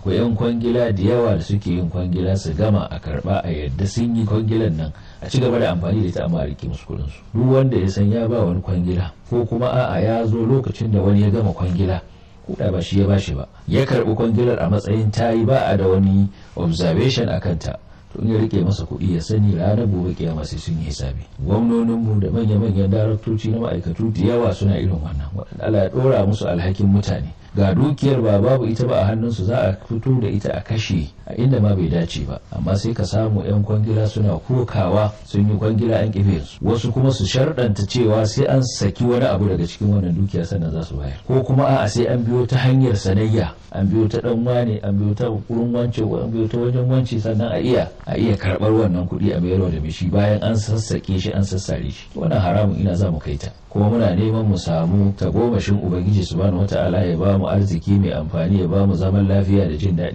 akwai 'yan kwangila da yawa da suke yin kwangila su gama a karba a yadda sun yi kwangilan nan a ci gaba da amfani da ita amma a rike musu kudin su duk wanda ya san ya ba wani kwangila ko kuma a'a ya zo lokacin da wani ya gama kwangila kuɗa ba shi ya bashi ba ya karɓi kwangilar a matsayin tayi ba a da wani observation a kanta to in ya rike masa kuɗi ya sani ranar gobe kiyama sai sun yi hisabi gwamnoninmu da manya-manyan daraktoci na ma'aikatu da yawa suna irin wannan waɗanda Allah ya ɗora musu alhakin mutane ga dukiyar ba babu ita ba a hannunsu za a fito da ita a kashe a inda ma bai dace ba amma sai ka samu 'yan kwangila suna kokawa sun yi kwangila an kife su wasu kuma su sharɗanta cewa sai an saki wani abu daga cikin wannan dukiya sannan za su bayar ko kuma a'a sai an biyo ta hanyar sanayya an biyo ta dan wane an biyo ta kurin wance an biyo ta wajen wance sannan a iya a iya karɓar wannan kuɗi a mayarwa da shi bayan an sassake shi an sassare shi wannan haramun ina za mu kai ta kuma muna neman mu samu tagomashin ubangiji subhanahu wata'ala ya ba mu arziki mai amfani ya ba mu zaman lafiya da jin daɗi